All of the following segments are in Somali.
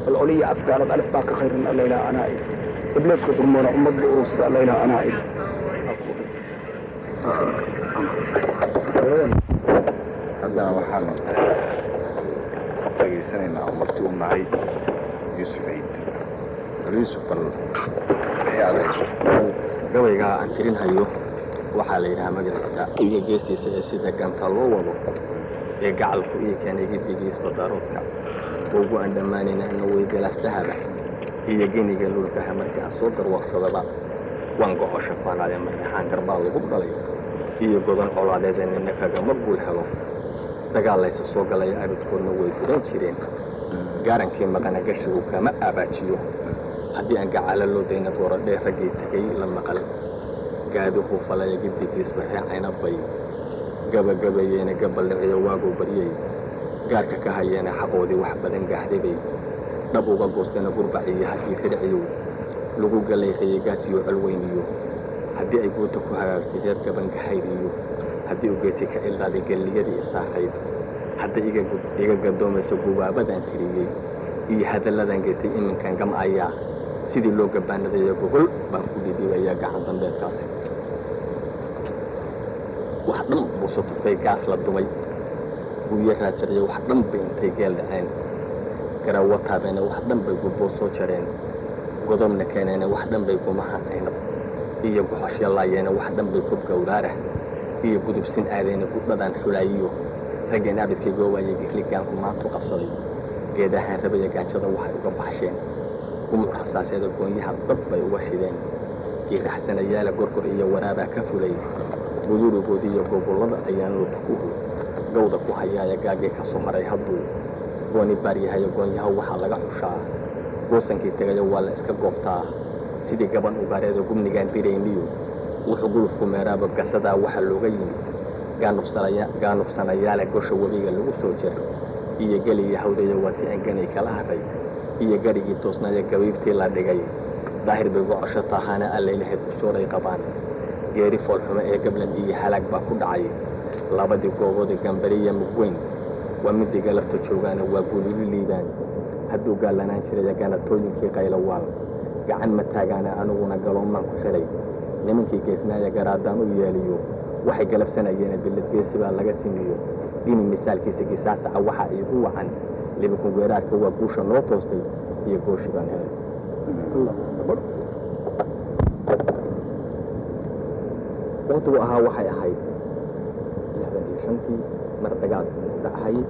العليا أفكار الألف باك خير من الليلة أنا إيه إبليس كترمونا أمد بأروس الليلة أنا إيه haddana waxaan dhageysanaynaa oo marti u nahay yuusuf ciid bal yuusuf bal wixii aad hayso gabaygaa aan tirin hayo waxaa la yidhahaa magaciisa iyo geestiisa ee sida ganta loo wado ee gacalku iyo keenay giddigiisba daroodka ugu aan dhammaanayna ina weygalaastahaba iyo geniga lulkaha markii aan soo garwaaqsadaba waan goco shafaanaade markaxaan garbaa lagu dhalay iyo godan colaadeeda nina kagama guul helo dagaal laysa soo galaya abidkoodna way gudan jireen gaarankii maqana gashigu kama abaajiyo haddii aan gacaalo loo dayna dooradhee raggii tegay la maqal gaaduhu falaya giddigiisba reecayna bay gabagabeeyeena gabaldhiciyo waaguu baryay gaarka ka hayeena xaqoodii wax badan gaahdaybay dhab uga goostayna gurbaciyo haddii ridhciyow lagu galayqayey gaasiyo colweyniyo haddii ay guuta ku hagaagtay reer gabangahaydhiyo haddii uu geesi ka ilqaaday galliyadii isaahayd hadday iga gadoomayso gubaabadaan tiriyey iyo hadalladan geystay iminkan gam ayaa sidii loo gabaanadayo gogol baan ku dhidhiibayaa gacan dambeedkaasi wax dhan buu sutufay gaas la dumay guuyo raadsaraya wax dhan bay intay geel dhaceen garawataabeena wax dhan bay gubboo soo jareen godobna keeneena wax dhan bay gumahan aynab iyo guxoshyalaayeena wax dhan bay kub gawraarah iyo gudubsin aadayna gudhadan xulaayiyo raggeen abidkay goowaayay gikligaanku maantu qabsaday geedahaan rabaya gaajada waxay uga baxsheen gumuc rasaaseeda goonyaha dad bay uga shideen giiraxsanayaala gorgor iyo waraabaa ka fulay gudurigood iyo gobollada ayaan lutkuhu gawda ku hayaaya gaagii ka soo haray hadduu gooni baaryahayo goonyaha waxaa laga xushaa goosankii tegayo waa la iska goobtaa sidii gaban ugaareeda gubnigaan dirayniyo wuxuu gulufku meeraaba gasadaa waxaa looga yimid gaanufsanayaale gosha webiga lagu soo jira iyo geliya hawdaya waatii anganay kala haray iyo garhigii toosnaya gabiibtii la dhigay daahir bay gocosho taahaana allaylahayd kusooray qabaan geeri foolxumo ee gablan iyo halaag baa ku dhacay labadii gooboodii gambariya mugweyn waa midii galabta joogaana waa gululi liibaan hadduu gaallanaan jiraya ganatooyinkii qaylowaal gacan ma taagaana aniguna galoomaan ku xidhay nimankii geesnaaya garaadaan u yeeliyo waxay galabsanayeena billadgeesi baa laga simiyo dini misaalkiisa gisaasaca waxaa iigu wacan libikun weeraarka waa guusha noo toostay iyo gooshi baan helay waqtigu ahaa waxay ahayd lixdan iyo shantii mar dagaalka dhacahayay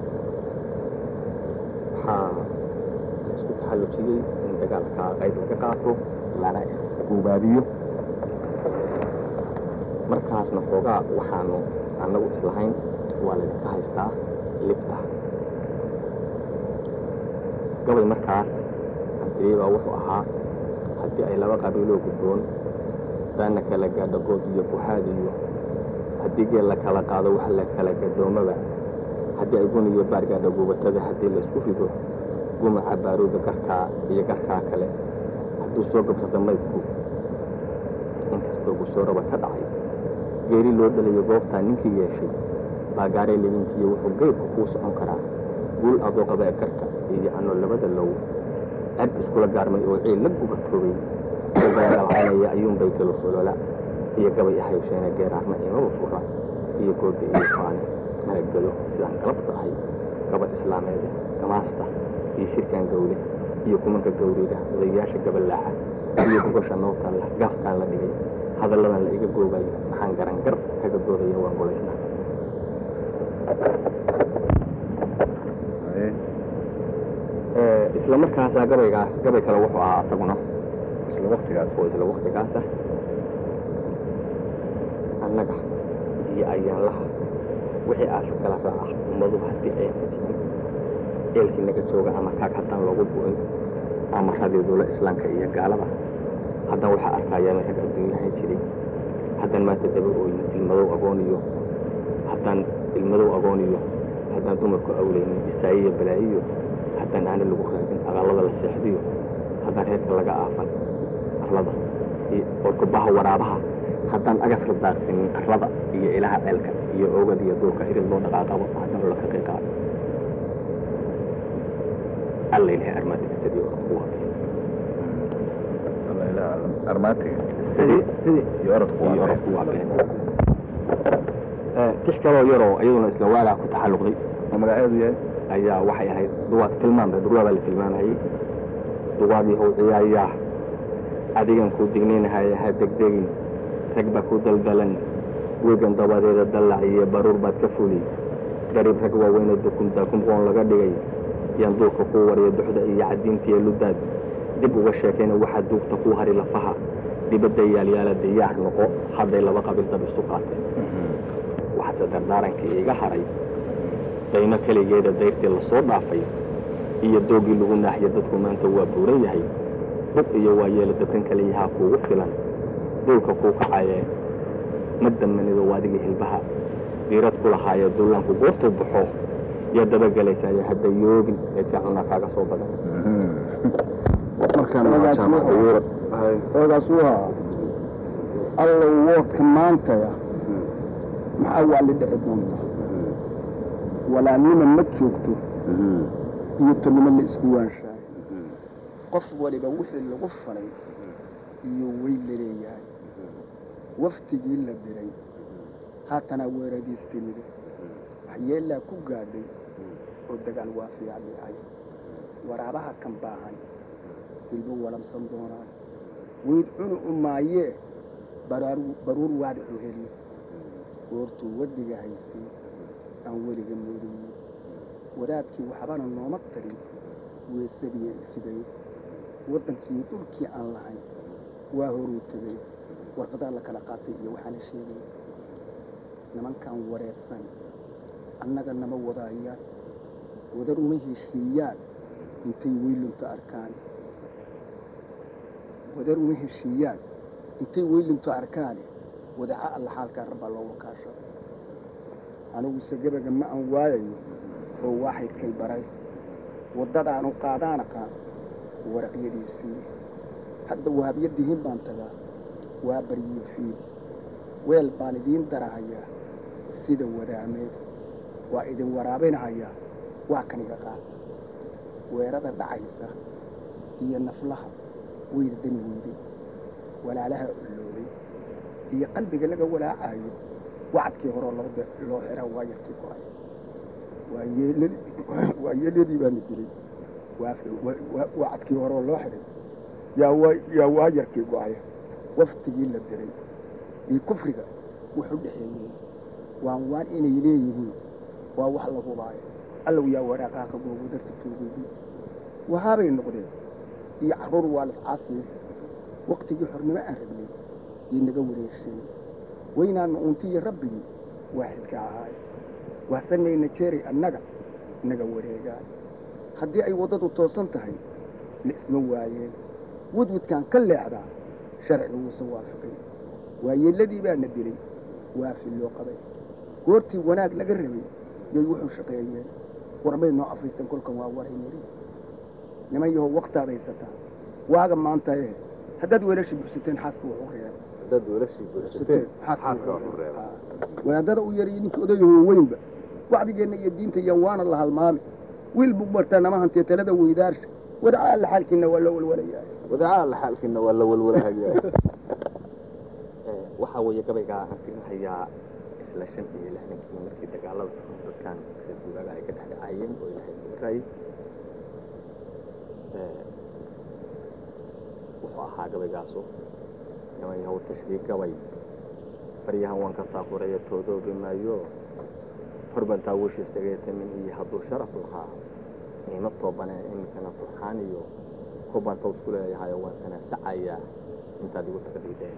waxaa la isku taxallujiyey in dagaalka qayb laga qaato lana isguubaabiyo markaasna xoogaa waxaanu annagu islahayn waa laydinka haystaa libta gabay markaas antiriyey baa wuxuu ahaa haddii ay laba qabiiloo gudboon daana kala gaadho good iyo buxaad iyo haddii geel la kala qaado wax la kala gadoomaba haddii ay gun iyo baar gaadho gubatada haddii laysku rido gumaca baaruuda garkaa iyo garkaa kale hadduu soo gabsado maydku inkastoo gusooraba ka dhacay geeri loo dhalayo goobtaa ninkii yeeshay baa gaaray libintiiyo wuxuu geybka kuu socon karaa guul adoo qaba e garka iyo anoo labada low cad iskula gaarmay oo ciil la gubatoobay oo bayadalcaynaya ayuunbay galo solola iyo gabay ahaysheenee geeraarna imaba fura iyo gooda iyo faane mana gelo sidaan galabta ahay gabadh islaameed gamaasta iyo shirkaan gawle iyo kumanka gawrida odayaasha gabalaaxa iyo gogosha noobtaan la gaafkaan la dhigay hadalladan la iga goobayo maxaan garan gar kaga doodaya waan golaysnaa isla markaasaa gabaygaas gabay kale wuxuu ahaa asaguna isla waktigaas oo isla waktigaasa annaga iyo ayaanlaha wixii aashu kala raaca ummadu haddii ay xajiyeen eelkii naga jooga ama kaag haddaan loogu bu'in ama radiidula islaamka iyo gaalada haddaan waxaa arkaayaan rag adduunyahan jiray haddaan maanta daba ooyin ilmadow agooniyo haddaan ilmadow agooniyo haddaan dumarku awlaynin isaayiyo balaayiyo haddaan aana lagu raagin aqallada la seexdiyo haddaan reerka laga aafan arlada iyo orkubaha waraabaha haddaan agas la daaqsinin arlada iyo ilaha ceelka iyo oogad iyo duurka irid loo dhaqaaqabo haddaan la kaqiiqaa alla ilahay armaatiga sidii orod ku waabay alla ilaha armaatiga sidii sidii iyo orodku iyo waa orod ku waabeen tix kaloo yaroo iyaduna isla waalaha ku taxalluqday oo magaceedu yahay ayaa waxay ahayd duwaad tilmaan bay durwaa baa la tilmaamayey duwaadii how ciyaayaa adigan kuu dignaynahaya ha degdegin rag baa ku daldalan wegan dabadeeda dallac iyo baruur baad ka fuli garib rag waaweyne dukun daakumqoon laga dhigay yaan duulka kuu wariya duxda iyo caddiintiiyo ludaad dib uga sheekayna waxaa duugta kuu hari lafaha dibadda yaalyaala diyaar noqo hadday laba qabiil dab isu qaateen waxaase dardaarankii iiga haray dayno keligeeda dayrtii la soo dhaafay iyo doogii lagu naaxiyo dadku maanta waa buuran yahay buq iyo waa yeela dabkan kaliyahaa kuugu filan duulka kuu kacayee ma damanido waadigii hilbaha diirad ku lahaayee dullaanku goortuu baxo yaa dabagelaysaayo hadda yoogin ee jaacunaa kaaga soo badan markaan waa jaamacada yurub hay oogaas waa allow woodka maantaya maxaa waali dhici doonta walaalnima ma joogto iyo tolnimo la isku waanshaay qof waliba wixii lagu falay iyo wey la leeyahay waftigii la diray haatana weeradiis timide waxyeellaa ku gaadhay oo dagaal waa fiicdhicay waraabaha kan baahan hilbo walamsan doonaan weyd cunu u maayee baraaru- baruur waadixu heli goortuu waddiga haystay aan weliga moodayey wadaadkii waxbana nooma tarin weesadii sigay waddankii dhulkii aan lahayn waa horuu tegay warqadaa la kala qaatay iyo waxaana sheegay nimankaan wareersan annaga nama wadaayaan wadar uma heshiiyaan intay weylunta arkaan wadar uma heshiiyaan intay weylunta arkaane wadaca alla xaalkaa rabbaa loo wakaashada aniguse gebaga ma aan waayayo oo waaxidkay baray waddadaanu qaadaan aqaan waraqyadiisii hadda wahabyadihiin baan tagaa waa baryii fiil weel baan idiin darahayaa sida wadaameed waa idin waraabinahayaa waa kaniga qaad weerada dhacaysa iyo naflaha weyda dani weyday walaalaha culloobay iyo qalbiga laga walaacayo wacadkii horeo loo de- loo xira waa yarkii go-ay waa yeelad- waa yeeladii baana dilay waa wa- wa- wacadkii horeo loo xiray yaa waa yaa waa yarkii go-ay waftigii la diray iyo kufriga wuxuu dhexeeyey waan waan inay leeyihiin waa wax la hubaayo allow yaa waraaqaha ka googo darta toogoodii wahaabay noqdeen iyo carruur waalid caasiye waktigii xornimo aan rabnay yay naga wareesheen weynaana uuntiyo rabbigii waaxidka ahaay waasanayna jeeray annaga naga wareegaan haddii ay waddadu toosan tahay la isma waayeen wadwadkaan ka leexdaa sharciga wuusan waafiqin waayeelladii baana dilay waafi loo qabay goortii wanaag laga rabay yay wuxuu shaqeeyeen warbay noo afaysteen kolkan waa waray yidhi niman yahow waktaad haysataa waaga maanta eh haddaad weelasha buxsateen xaaska wuxuu reeba dad weelashii buuxsateen xaaska waxu reeba wadaadada u yariyo ninkii odayaho weynba wacdigeenna iyo diinta iyo waana la halmaami wiil buu bartaa nama hantiye talada weydaarsha wadaca alla xaalkiina waa loo walwalayaa wadaca alla xaalkiina waa la walwalahayaa waxaa weeye gabaygaa aan firinhayaa isla shan iyo lixdankii markii dagaalada dadkan reer guuraaga ay ka dhex dhacaayeen oo ilaahay kubarayay wuxuu ahaa gabaygaasu niman yahow tashriig gabay baryahan waan ka taakuraya toodoobi maayo horbantaa wishiis dhageetamin iyo hadduu sharaf lahaa niima toobanee iminkana turxaan iyo kubbaan taws ku leeyahay waan tanaasacayaa intaad igu taqdiideen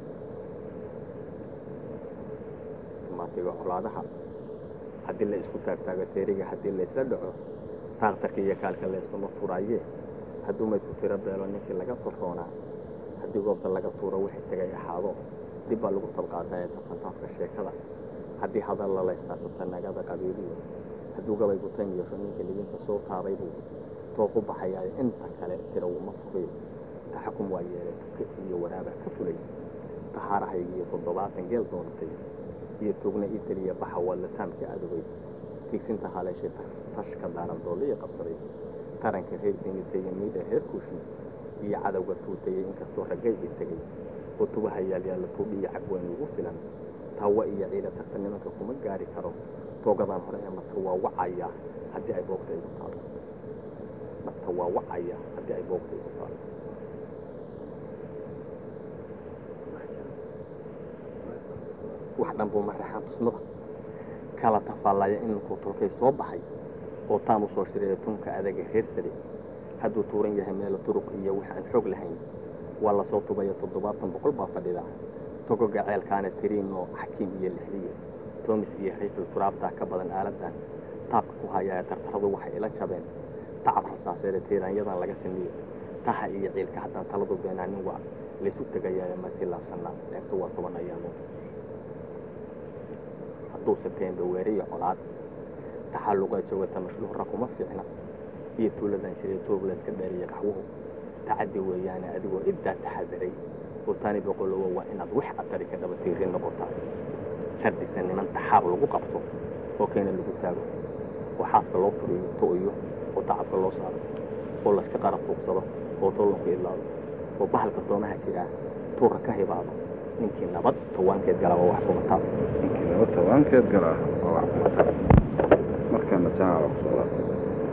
maatiga colaadaha haddii la isku taagtaago teeriga haddii laysla dhaco taaktarka iyo kaalka laysuma furaaye hadduu maydku tiro beelo ninkii laga torroonaa haddii goobta laga tuuro wixii tagay ahaado dib baa lagu tabqaataa ee tafantaafka sheekada haddii hadal la laystaasata nagada qabiiliyo hadduu gabaygu tan yeesho ninka libinta soo taabay buu tooq u baxayaa inta kale tira uma fugayo taxakum waa yeelay tuke iyo waraabaa ka fulay tahaarahayga iyo toddobaatan geel doonatay iyo tugna ii teliya baxa wallataamkii adogay tigsinta haleeshay tashka daaran doolliya qabsaday taranka reer dinitaya miidha reer kuushi iyo cadowga tuutayay inkastoo raggayga tegay oo tubaha yaalyaalla tuudhiyo cagweyn ugu filan tawa iyo ciida tagta nimanka kuma gaari karo toogadaan hore ee mata waa wacaya haddii ay boogta igu taalo mata waa wacaya haddii ay boogta igu taalo wax dhan buu maraxaan tusmada kala tafaallaya in ninkuu tulkay soo baxay oo taan u soo shireeya tunka adaga reer sare hadduu tuuran yahay meelo turuq iyo wax aan xoog lahayn waa lasoo tubaya toddobaatan boqol baa fadhida togoga ceelkaana tiriinoo xakiim iyo lixdiye toomis iyo rayfil turaabtaa ka badan aaladan taabka ku hayaa tartaradu waxay ila jabeen tacab rasaaseede tiiraanyadan laga sameeye taha iyo ciilka haddaan taladu beenaanin waa laysu tegayaayo masii laabsanaa eegto waa toban ayaamo hadduu sebteemba weeriyo colaad taxalluqee joogata mashluura kuma fiicna iyo tuuladan jiray toob layska dheeriya qaxwuhu tacaddi weeyaane adigoo iddaa taxadaray oo tani boqolowo waa inaad wax atari ka dhaba tiirin noqotaa shardisa niman taxaab lagu qabto oo keena lagu taago oo xaaska loo furiyo to'yo oo tacabka loo saaro oo layska qarab fuuqsado oo tollonku idlaado oo bahalka doomaha jiraa tuura ka hibaado ninkii nabad tawaankeed gala waa wax kumataa ninkii laba tobankeed galaa waa wax kumata markana janaala kusoo laabtay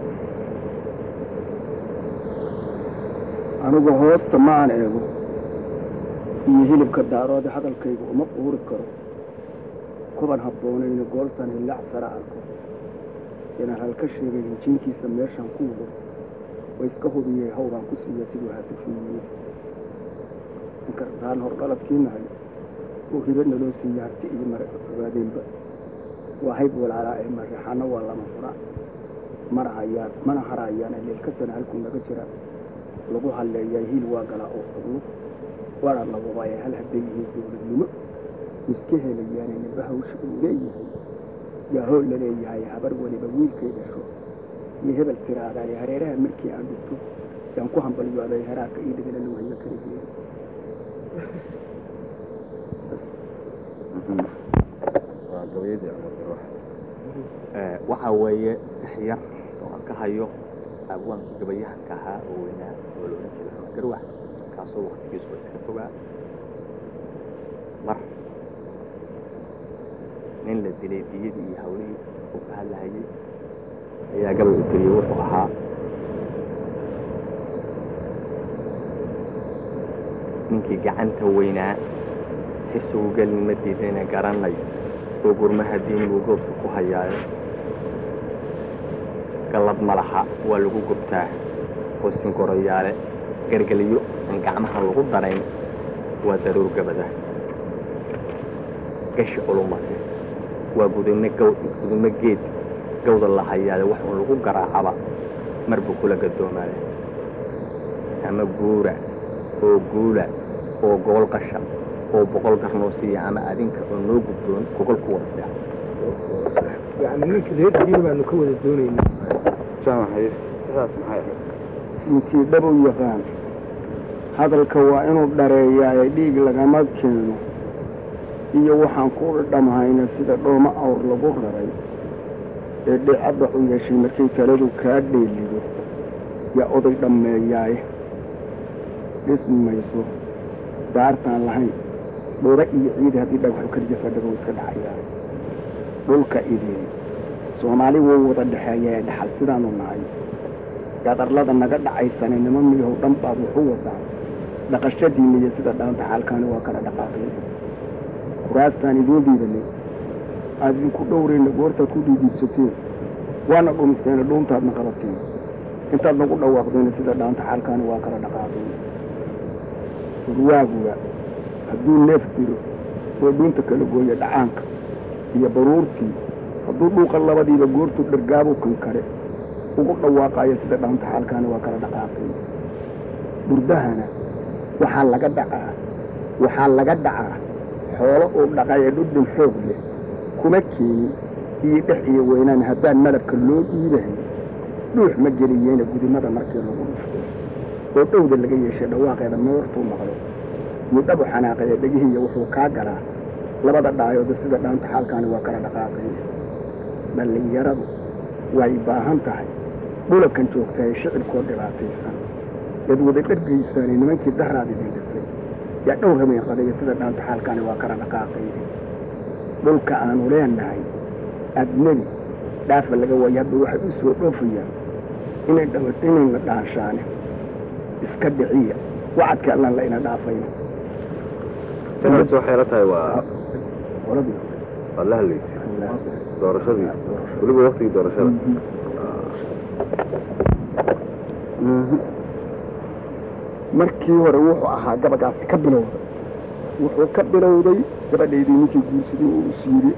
anigu hoosta ma aan eego iyo hilibka daaroode hadalkayga uma quuri karo kuban habboonayna gooltan hillaac sara arko inaan halka sheegay hinjiinkiisa meeshaan ku wado oo iska hubiyey hawbaan ku siiya siduu haatafiiyey inkartaan hor dhaladkii nahay oo hiba naloo siiya harti iyo mara ogaadeenba waa hayb walaalaa ee mareexaana waa lama fura mana hayaan mana harayaan leelkasana halkuu naga jira lagu halleeyaa hiil waa galaa oo fudlu waana lagubaaya hal hadday yihiin dowladnimo miska helayaane niba hawsha uu leeyahay yaa hool la leeyahay habar weliba wiilkay dhasho iyo hebel tiraadaay hareeraha markii aan dhigto yaan ku hambalyooday heraarka ii dhigana lagu hayo kaligeen waa gabayadii amar garwax waxaa weeye saxyar oo aan ka hayo abwaankii gabayahanka ahaa oo weynaa oo la odhan jiray amar garwax kaasoo waktigiisu waa iska fogaa mar nin la dilay diyadii iyo hawlihii uu ka hadlahayay ayaa gabay u tiriyey wuxuu ahaa ninkii gacanta weynaa xisugu gelin ma diidayna garanay oo gurmaha diin buu goobka ku hayaayo gallad ma laha waa lagu gubtaa oo sinkoroyaale gargeliyo aan gacmaha lagu darayn waa daruur gabada gashi culumase waa gudubno gaw gudubno geed gawda la hayaade wax uun lagu garaacaba mar buu kula gadoomaaya ama guura oo guula oo gobol qasha oo boqol garnoo siiya ama adinka oo noo guddoon gogol ku wada seexa yani ninka reerkiina baanu ka wada doonaynaa jaamaxay sidaas maxay ahayd ninkii dhab u yaqaan hadalka waa inuu dhareeyaaye dhiig lagama keeno iyo waxaan ku dhamhayna sida dhooma awr lagu raray ee dhicadda u yeeshay markay taladu kaa dheelido yaa oday dhammeeyaaye dhismi mayso daartaan lahayn dhooba iyo ciidi haddii dhagaxu keliya fadhigo iska dhacayaa dhulka idin soomaali wuu wada dhexeeya ee dhaxal sidaanu nahay gadarlada naga dhacaysane nima miyahow dhan baad wuxu wadaa dhaqashadiinna iyo sida dhaanta xaalkaani waa kala dhaqaaqeen kuraastaan idiin dhiibanay aad idinku dhowrayna goortaad ku dhiidhiibsateen waana dhumisteena dhuuntaadna qabateen intaad nagu dhawaaqdeena sida dhaanta xaalkaani waa kala dhaqaaqeen urwaaguga hadduu neef diro oo dhuunta kala gooya dhacaanka iyo baruurtii hadduu dhuuqa labadiiba goortuu dhargaabu kan kale ugu dhawaaqayo sida dhaanta xaalkaani waa kala dhaqaaqeen burdahana waxaa laga dhacaa waxaa laga dhacaa xoolo uu dhaqaye dhudhun xoog leh kuma keenin iyo dhex iyo weynaan haddaan malabka loo dhiibahay dhuux ma geliyeena gudimada markii lagu dhufto oo dhowda laga yeeshay dhawaaqeeda moortuu maqlo mudhabu xanaaqaya dhegihiiya wuxuu kaa galaa labada dhaayooda sida dhaanta xaalkaani waa kala dhaqaaqeen dhallinyaradu way baahan tahay dhulakan joogta ee shicibkoo dhibaataysan eed wada dhargaysaane nimankii daraad idin dhisay yaa dhowr habeen qadaya sida dhaanta xaalkaani waa kala dhaqaaqaydi dhulka aanu leenahay adnebi dhaafa laga waayo hadba waxay u soo dhoofayaan inay dhawa inayna dhaanshaane iska dhiciya wacadka allaan la ina dhaafayno taas waxay la tahay waa qoladii waa la hadlaysay doorashadii weliba waktigii doorashada markii hore wuxuu ahaa gabagaasi ka bilowday wuxuu ka bilowday gabadhaydii ninkii guursaday oo is yidhi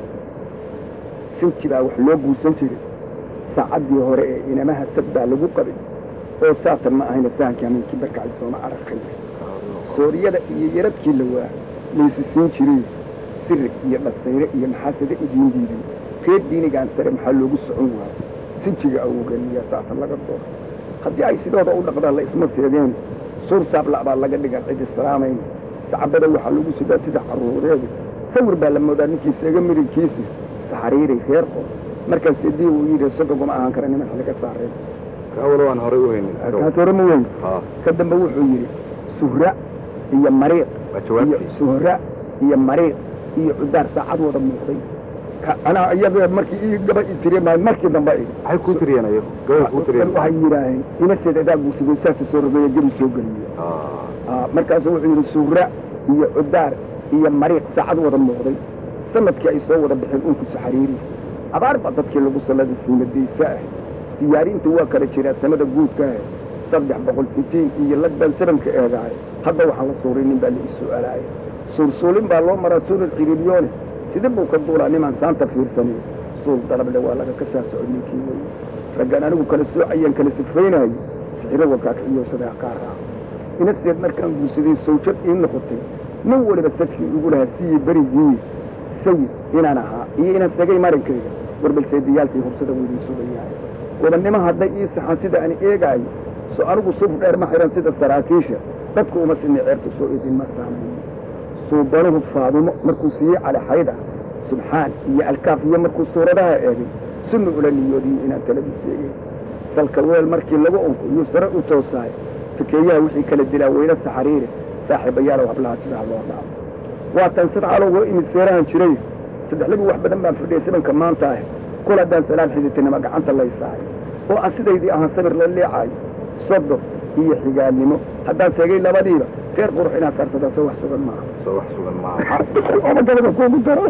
sinti baa wax loo guursan jiray saacaddii hore ee inamaha sad baa lagu qabay oo saatan ma ahayna sahankii hamiinkii barkacay sooma aragkay sooriyada iyo yaradkii la waa laysi siin jiray sirig iyo dhasayre iyo maxaasada idiin diiday reer diinigaan sare maxaa loogu socon waayo sinjiga awogeniya saatan laga dooro haddii ay sidooda u dhaqdaan la isma seedeen suur saabla baa laga dhigan cid islaamayn sacabada waxaa lagu sidaa sida carruureeda sawir baa la moodaa ninkii seega midabkiisa saxariiray reer qor markaas dii uu yidhi sodoguma ahaan kara niman xiliga saareen kaawalo aan horey u haynin kaas hore ma weyn ha ka dambe wuxuu yidhi suhra iyo mariiq waa iyo jawaabtii suhra iyo mariiq iyo cudaar saacad wada muuqday ka anaa iyaga markii ii gaba i tiri maa markii dambe ii maxay kuu tiriyeen ayagu gabay kuu tiriyeen waxay yidhaaheen inaseed adaa guursaday saasa soo rogeeya gebi soo geliye Ah, Ah, markaasu wuxuu yidhi suura iyo cudaar iyo mariiq saacad wada muuqday sanadkii ay soo wada baxeen unku saxariiri abaar baa dadkii lagu salladay siimadaysa ah siyaariinta waa kala jiraa sanada guudka ah saddex boqol sitiin iyo lagbaan sabanka eedahay hadda waxaan la suuray nin baa la ii su'aalaaya suursuulin baa loo maraa suural ciriiryoone sida buu ka duulaa nimaan saanta fiirsanay suul dalable waa laga ka saa socod ninkii weye raggaan anigu kala soocayaan kala sifraynayo sixiro wakaakiyo sadaa kaa raaco inaseed markaan guursaday sawjad ii noqotay nin waliba sadkii ugu lahaa siyi berigii sayid inaan ahaa iyo inaan sagay marankayga warbalseediyaalkii hubsada weydii sugayahay gobannimo hadday ii saxan sida aan eegaayo so anigu suuf dheer ma xihan sida saraakiisha dadku uma sinni ceerta soo idinma saamayn suubanuhu faadumo markuu siiyey calixayda subxaan iyo alkaaf iyo markuu suuradaha eegay sunna ula niyoodiyo inaan taladu seegay salka weel markii lagu unko yuu sare u toosaay sakeeyaha wixii kala dilaa weyne saxariire saaxiibayaalow hablaha sidaa loo dhaco waatan sadcalow waa imid seerahan jiray saddexlabi wax badan baan fadhiyay sibanka maanta ah kul haddaan salaan xiditinima gacanta laysaayo oo aan sidaydii ahaan sabir la leecaayo sodor iyo xigaalnimo haddaan seegay labadiiba reer qurux inaan saarsadaa soo wax sugan maaha soo wax sugan maaha ooma galaba kuugu daro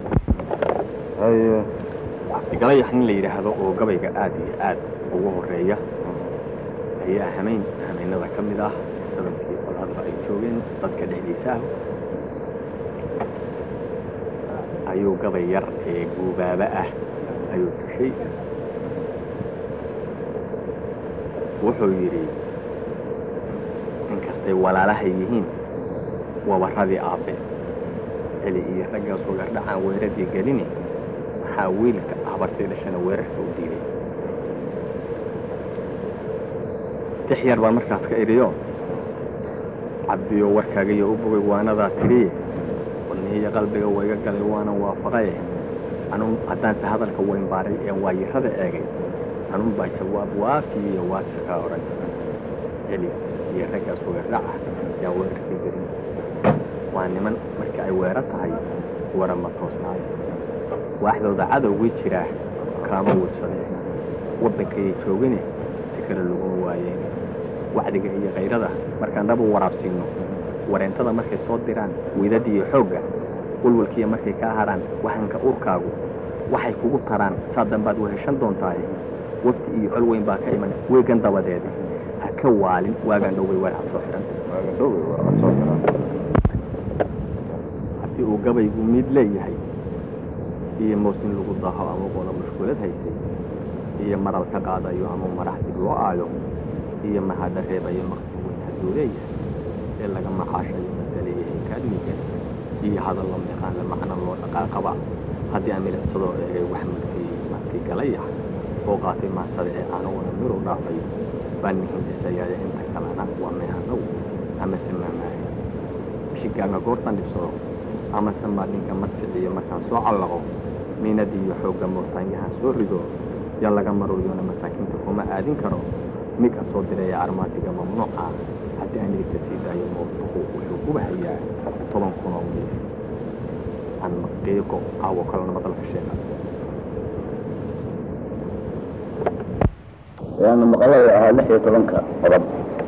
haye galayax nin la yidhaahdo oo gabayga aad iyo aad ugu horeeya ayaa hamayn hamaynada ka mid ah sanadkii qolaadba ay joogeen dadka dhexdiisa ah ayuu gabay yar ee guubaaba ah ayuu tushay wuxuu yidhi inkastay walaalaha yihiin wabarradii aabbe celi iyo raggaas wagardhacaan weeradii gelini maxaa wiilka habartay dhashana weerarka u diiday tix yar baan markaas ka idhiyo cabdiyo warkaagiyo u bogay waanadaa tiriye wadnihiyo qalbiga wayga galay waanan waafaqaye anun haddaanse hadalka weyn baaray ee waayirada eegay anun baa jawaab waafiy iyo waasikaa odhan celi iyo raggaas wagardhaca yaa weerarkii gelin waa niman markii ay weero tahay wara ma toosnaayo waaxdooda cadowgii jiraa kaama wudsadeen waddankayay joogine si kale laguma waayeen wacdiga iyo kayrada markaan dhab u waraabsiinno wareentada markay soo diraan wiidada iyo xoogga walwalkiiya markay kaa harhaan wahanka urkaagu waxay kugu taraan saa dambaad weheshan doontaaye wafti iyo col weyn baa ka iman weegan dabadeed ha ka waalin waagaan dhowbay weer had soo xidhan waaga dhowey waa cod soo xiran haddii uu gabaygu mid leeyahay iyo moosin lagu daho ama qola mushkulad haysay iyo maral ka qaadayo ama marax dib loo aayo iyo mahadha reebayo maqsuud weyn hadduu leeyahay ee laga maxaashayo masaleeyahay kaadmiga iyo hadallo miqaanle macno loo dhaqaaqaba haddii aan milicsadoo eegay wax markii markii galayax oo qaatay maansada ee aanuguna miru dhaafay baan mihindisayaaya inta kalena waa meehanow amase maamaahay shigaaga goortan dhibsado amase maadhinka markiciyo markaan soo callaqo miinadii iyo xoogga moortaanyahan soo rido yaa laga maroyoona masaakiinta kuma aadin karo midka soo direeya armaatiga mamnuuc ah haddii aan dhigta sii daayo mootuhu wuxuu uba hayaa toban kun oo miis aan maqiiqo caawo kalena madalka sheega يعني مقالة أها لحية طبنك رب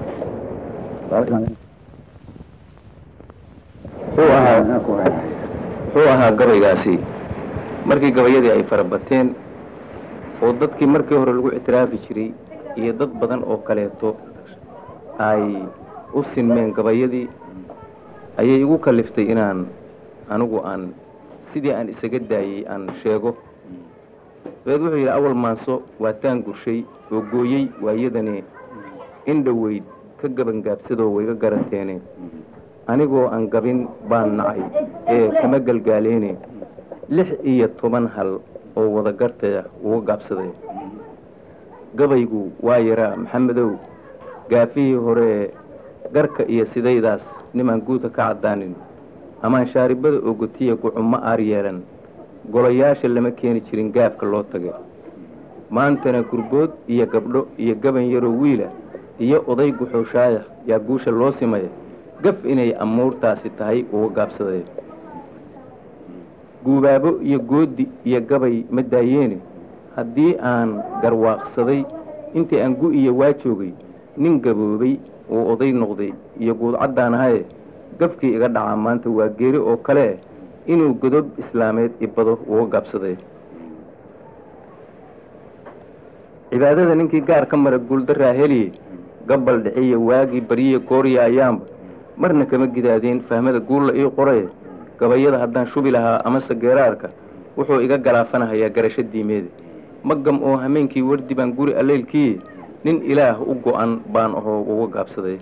wuxuu ahaa wuxuu ahaa gabaygaasi markii gabayadii ay farabateen oo dadkii markii hore lagu ictiraafi jiray iyo dad badan oo kaleeto ay u sinmeen gabayadii ayay igu kaliftay inaan anigu aan sidii aan isaga daayey aan sheego dabeed wuxuu yidhi awal maanso waa taan gurshay oo gooyey waayadani in dhoweyd ka gabangaabsadoo wayga garateene anigoo aan gabin baan nacay ee kama galgaaleene lix iyo toban hal oo wada gartaya uga gaabsaday gabaygu waa yaraa maxamedow gaafihii hore ee garka iyo sidaydaas nimaan guudka ka caddaanin amaan shaaribada oo gotiya gucummo aar yeelan golayaasha lama keeni jirin gaafka loo tagay maantana gurbood iyo gabdho iyo gaban yaroo wiila iyo oday guxuushaaya yaa guusha loo simaya gaf inay amuurtaasi tahay uga gaabsaday guubaabo iyo goodi iyo gabay ma daayeene haddii aan garwaaqsaday intii aan gu iyo waa joogay nin gaboobay oo oday noqday iyo guudcaddaan ahaye gafkii iga dhacaa maanta waa geeri oo kale inuu godob islaameed ibado uga gaabsaday cibaadada ninkii gaar ka mara guuldaraa heliye gabbal dhiciya waagii baryiya gooriya ayaanba marna kama gidaadeen fahmada guulla ii qoraye gabayada haddaan shubi lahaa amase geeraarka wuxuu iga galaafanahayaa garasho diimeede magam oo hameenkii wardi baan guri alleylkiiye nin ilaah u go'an baan ahoo uga gaabsaday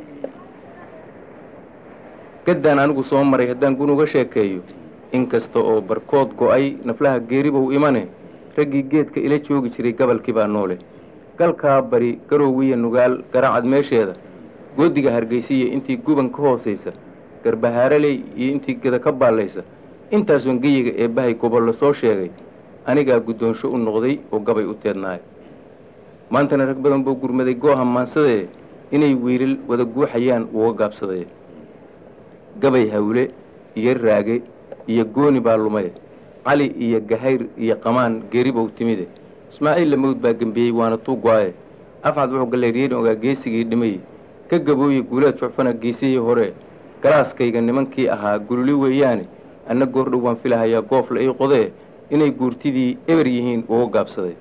gaddaan anigu soo maray haddaan gun uga sheekeeyo inkasta oo barkood go'ay naflaha geeribow imane raggii geedka ila joogi jiray gabalkii baa noole galkaa bari garoowiya nugaal garaacad meesheeda goodiga hargaysiya intii guban ka hoosaysa garbahaaraley iyo intii geda ka baallaysa intaasoon geyiga ee bahay gobollo soo sheegay anigaa guddoonsho u noqday oo gabay u teednaayo maantana rag badan buu gurmaday gooha maansadee inay wiilal wada guuxayaan uga gaabsaday gabay hawle iyo raage iyo gooni baa lumay cali iyo gahayr iyo qamaan geeribow timide ismaaciil lamawd baa gembiyey waana tuugwaaye afcad wuxuu galleeriyeyn ogaa geesigii dhimay ka gabooye guulaad jucfana geesihii hore galaaskayga nimankii ahaa gululi weeyaane anna goordhow waan filahayaa goofla ii qodee inay guurtidii eber yihiin uga gaabsaday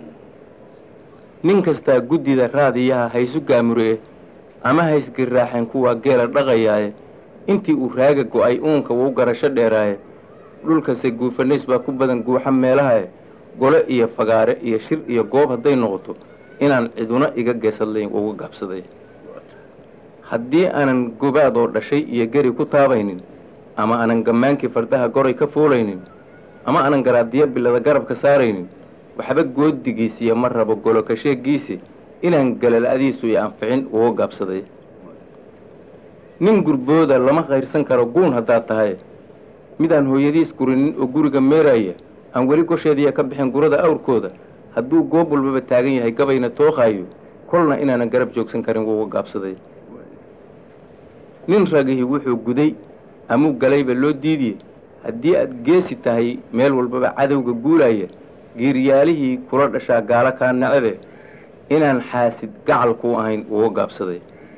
nin kastaa guddida raadiyaha haysu gaamuree ama haysgirraaxeen kuwaa geela dhaqayaaye intii uu raaga go'ay uunka wuu garasho dheeraaye dhulkase guufanays baa ku badan guuxa meelahae gole iyo fagaare iyo shir iyo goob hadday noqoto inaan ciduna iga geesadlayn uga gaabsaday haddii aanan gobaadoo dhashay iyo geri ku taabaynin ama aanan gammaankii fardaha goray ka fuulaynin ama aanan garaadiyo bilada garabka saaraynin waxba goodigiisiyo ma rabo goloka sheeggiisi inaan galala'diisu i anficin uga gaabsaday nin gurbooda lama kayrsan karo guun haddaad tahay midaan hooyadiis gurinin oo guriga meeraaya aan weli gosheediya ka bixin gurada awrkooda hadduu goob walbaba taagan yahay gabayna tooqaayo kolna inaanan garab joogsan karin uga gaabsaday nin ragihii wuxuu guday amuu galayba loo diidiye haddii aad geesi tahay meel walbaba cadowga guulaya giiryaalihii kula dhashaa gaalo kaa nacabe inaan xaasid gacal kuu ahayn uga gaabsaday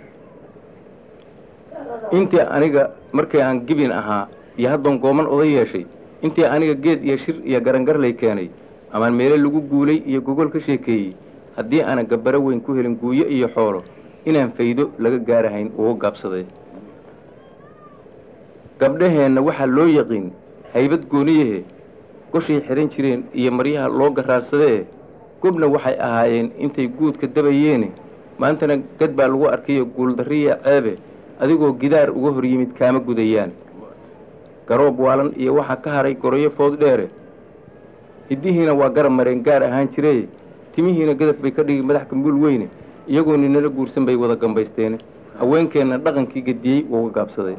intii aniga markii aan gibin ahaa iyo haddoon gooman oday yeeshay intii aniga geed iyo shir iyo garangarlay keenay amaan meele lagu guulay iyo gogol ka sheekeeyey haddii aanan gabbaro weyn ku helin guuyo iyo xoolo inaan faydo laga gaarahayn uga gaabsaday gabdhaheenna waxaa loo yaqiin haybad gooniyahe goshay xidhan jireen iyo maryaha loo garaarsadee gobna waxay ahaayeen intay guudka dabayeene maantana gad baa lagu arkayo guuldarriya ceebe adigoo gidaar uga hor yimid kaama gudayaan garoob waalan iyo waxaa ka haray goroyo food dheere hiddihiina waa garab mareen gaar ahaan jiree timihiina gadaf bay ka dhigi madax gambuul weyne iyagoo ninala guursan bay wada gambaysteene haweenkeenna dhaqankii gediyey uga gaabsaday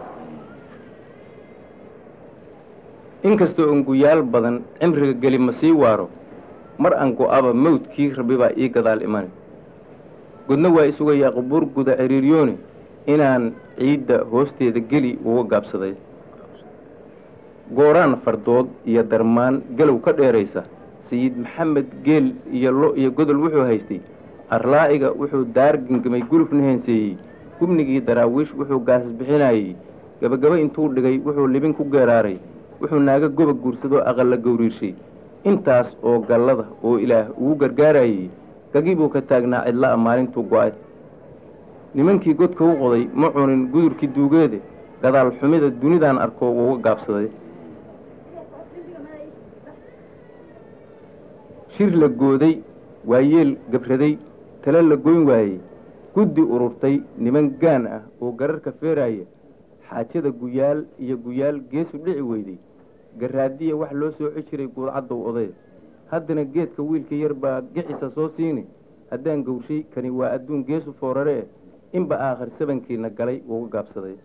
inkastoo unguyaal badan cimriga geli ma sii waaro mar aan go'aba mawdkii rabbi baa ii gadaal imani godna waa isugayaa qubuur guda ciriiryooni inaan ciidda hoosteeda geli uga gaabsaday gooraan fardood iyo darmaan galow ka dheeraysa sayid maxamed geel iyo lo iyo godol wuxuu haystay arlaa'iga wuxuu daar gengamay gulufna heenseeyey gubnigii daraawiish wuxuu gaasas bixinayey gabagaba intuu dhigay wuxuu libin ku geeraaray wuxuu naaga goba guursadoo aqalla gowriirshay intaas oo gallada oo ilaah ugu gargaarayey gagii buu ka taagnaa cidla'a maalintuu go'ay nimankii godka u qoday ma cunin gudurkii duugeede gadaal xumida dunidaan arko uga gaabsaday shir la gooday waayeel gabraday tale la goyn waayey guddi ururtay niman gaan ah oo gararka feeraaya xaajada guyaal iyo guyaal geesu dhici weyday garaadiya wax loo sooci jiray guudcaddow oday haddana geedka wiilka yar baa gixisa soo siini haddaan gowrshay kani waa adduun geesu foorare eh inba aakhir sabankiina galay uga gaabsaday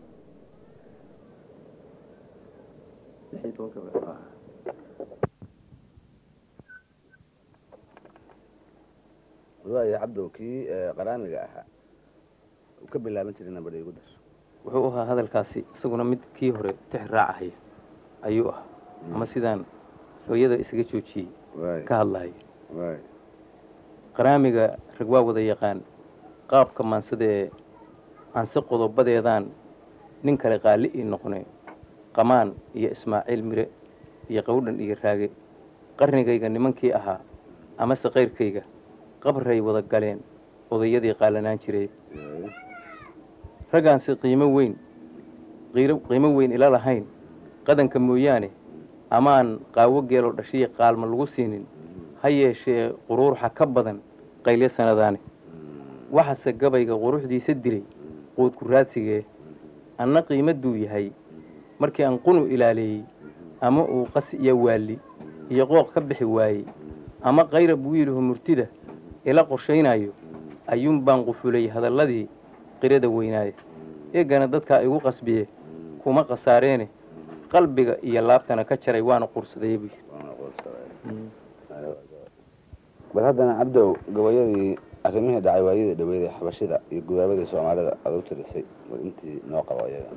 waaya cabdow kii qaraaniga ahaa uu ka bilaaban jiray nabadha igu dar wuxuu ahaa hadalkaasi isaguna mid kii hore tix raacahaya ayuu ahaa ama sidaan sooyada isaga joojiyey waay ka hadlahay waay qaraamiga rag waa wada yaqaan qaabka maansada ee aanse qodobadeedaan nin kale qaali ii noqone qamaan iyo ismaaciil mire iyo qawdhan iyo raage qarnigayga nimankii ahaa amase kayrkayga qabray wada galeen odayadii qaalanaan jiray raggaansi qiimo weyn qiiro- qiimo weyn ila lahayn qadanka mooyaane amaan qaawo geeloo dhashiya qaalma lagu siinin ha yeeshee quruurxa ka badan qaylyo sanadaane waxase gabayga quruxdiisa dilay quudku raadsigee anna qiimadduu yahay markii aan qunu ilaaleeyey ama uu qas iyo waalli iyo qooq ka bixi waayey ama qayrab wiiluhu murtida ila qorshaynayo ayuun baan qufulay hadalladii qirada weynaaye eegana dadkaa igu qasbiye kuma khasaareene qalbiga iyo laabtana ka jaray waana quursadaya buu yidhi bal haddana cabdow gabayadii arrimihii dhacay waayadii dhaweydee xabashida iyo gudaabadii soomaalida aad u tirisay bal intii noo qabo ayaga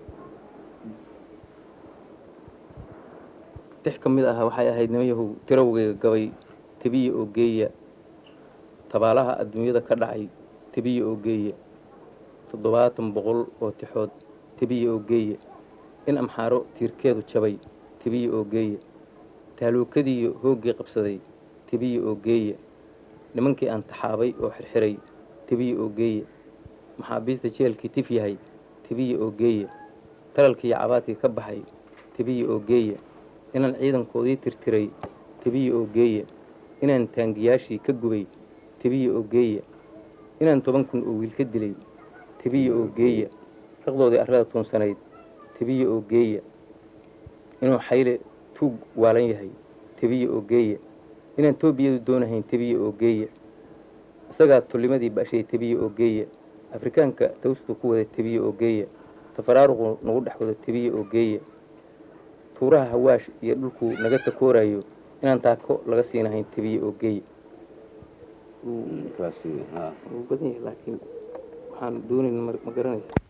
dix ka mid aha waxay ahayd nimayahow tirawgayga gabay tebiya oo geeya tabaalaha adduunyada ka dhacay tebiya oo geeya toddobaatan boqol oo tixood tebiya oo geeya in amxaaro tiirkeedu jabay tebiya oo geeya taaluukadiiyo hooggii qabsaday tebiya oo geeya nimankii aan taxaabay oo xirxiray tebiya oo geeya maxaabiista jeelkii tif yahay tebiya oo geeya talalkiiyo cabaadkii ka baxay tebiya oo geeya inaan ciidankoodii tirtiray tebiya oo geeya inaan taangiyaashii ka gubay tebiya oo geeya inaan toban kun oo wiil ka dilay tebiya oo geeya raqdoodii arrada tuunsanayd tebiya oo geeya inuu xayle tuug waalan yahay tebiya oo geeya inaan toobiyadu doonahayn tebiya oo geeya isagaa tullimadii bashay tebiya oo geeya afrikaanka tawsku ku wada tebiya oo geeya tafaraaruqu nagu dhex wado tebiya oo geeya tuuraha hawaash iyo dhulkuu naga takoorayo inaan taako laga siinahayn tebiya oo geeya kaasi ha wuu badan yahay laakiin waxaan doonayn ma garanaysa